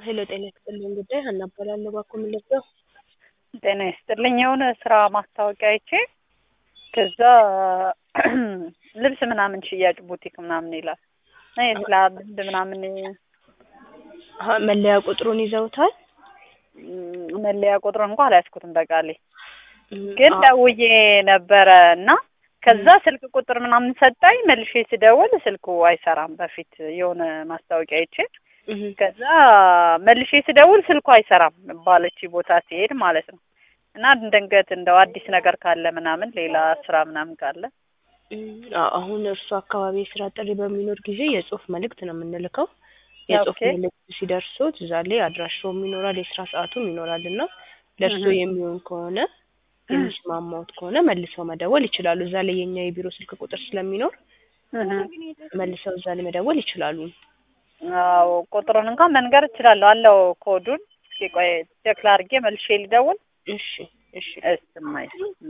ሄሎ ጤና ይስጥልኝ ጉዳይ ሀና እባላለሁ። እባክዎ ምን ልርዳው? ጤና ይስጥልኝ። የሆነ ስራ ማስታወቂያ አይቼ ከዛ ልብስ ምናምን ሽያጭ ቡቲክ ምናምን ይላል እና የስላ ልምድ ምናምን አሀ፣ መለያ ቁጥሩን ይዘውታል? ም፣ መለያ ቁጥሩን እንኳ አልያዝኩትም በቃሌ እም፣ ግን አዎ። ደውዬ ነበረ እና ከዛ ስልክ ቁጥር ምናምን ሰጣኝ። መልሼ ስደውል ስልኩ አይሰራም። በፊት የሆነ ማስታወቂያ አይቼ እም፣ ከዛ መልሼ ስደውል ስልኩ አይሰራም ባለች ቦታ ሲሄድ ማለት ነው። እና ድንገት እንደው አዲስ ነገር ካለ ምናምን ሌላ ስራ ምናምን ካለ እም፣ አዎ፣ አሁን እርሱ አካባቢ የስራ ጥሪ በሚኖር ጊዜ የጽሁፍ መልእክት ነው የምንልከው። የጽሁፍ ኦኬ። መልእክት ሲደርሶት እዛ ላይ አድራሻውም ይኖራል የስራ ሰዓቱም ይኖራል እና ለእርሶ እህ። የሚሆን ከሆነ የሚስማማዎት ከሆነ መልሰው መደወል ይችላሉ። እዛ ላይ የኛ የቢሮ ስልክ ቁጥር ስለሚኖር እህ። መልሰው እዛ ላይ መደወል ይችላሉ። አዎ ቁጥሩን እንኳን መንገር እችላለሁ አለው ኮዱን። እስኪ ቆይ ቼክ ላድርጌ መልሼ ልደውል። እሺ እሺ እስማይ